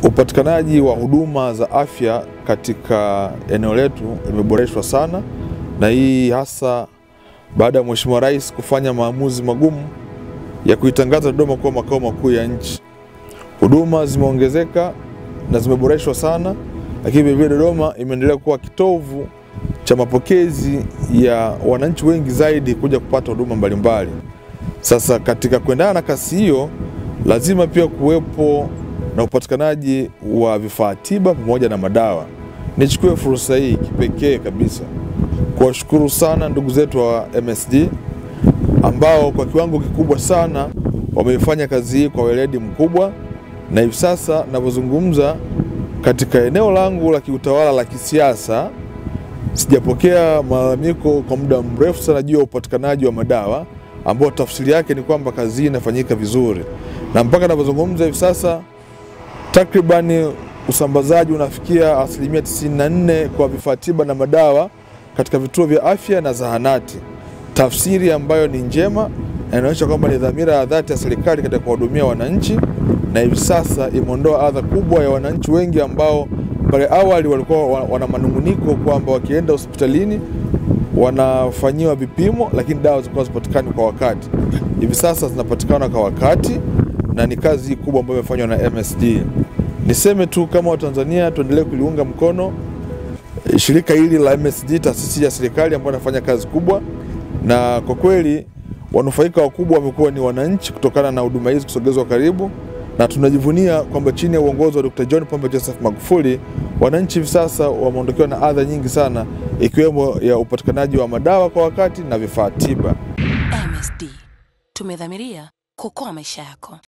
Upatikanaji wa huduma za afya katika eneo letu imeboreshwa sana, na hii hasa baada ya Mheshimiwa Rais kufanya maamuzi magumu ya kuitangaza Dodoma kuwa makao makuu ya nchi. Huduma zimeongezeka na zimeboreshwa sana, lakini vilevile Dodoma imeendelea kuwa kitovu cha mapokezi ya wananchi wengi zaidi kuja kupata huduma mbalimbali. Sasa katika kuendana na kasi hiyo, lazima pia kuwepo na upatikanaji wa vifaa tiba pamoja na madawa. Nichukue fursa hii kipekee kabisa kuwashukuru sana ndugu zetu wa MSD ambao kwa kiwango kikubwa sana wameifanya kazi hii kwa weledi mkubwa, na hivi sasa ninavyozungumza, katika eneo langu la kiutawala la kisiasa sijapokea malalamiko kwa muda mrefu sana juu ya upatikanaji wa madawa ambao tafsiri yake ni kwamba kazi hii inafanyika vizuri, na mpaka ninavyozungumza hivi sasa takribani usambazaji unafikia asilimia 94 kwa vifaa tiba na madawa katika vituo vya afya na zahanati, tafsiri ambayo ni njema na inaonyesha kwamba ni dhamira ya dhati ya serikali katika kuwahudumia wananchi, na hivi sasa imeondoa adha kubwa ya wananchi wengi ambao pale awali walikuwa wana manunguniko kwamba wakienda hospitalini wanafanyiwa vipimo, lakini dawa zilikuwa zipatikani kwa wakati. Hivi sasa zinapatikana kwa wakati na ni kazi kubwa ambayo imefanywa na MSD. Niseme tu kama Watanzania tuendelee kuliunga mkono shirika hili la MSD, taasisi ya serikali ambayo inafanya kazi kubwa, na kwa kweli wanufaika wakubwa wamekuwa ni wananchi kutokana na huduma hizi kusogezwa karibu, na tunajivunia kwamba chini ya uongozi wa Dr. John Pombe Joseph Magufuli wananchi hivi sasa wameondokewa na adha nyingi sana, ikiwemo ya upatikanaji wa madawa kwa wakati na vifaa tiba. MSD tumedhamiria kuokoa maisha yako.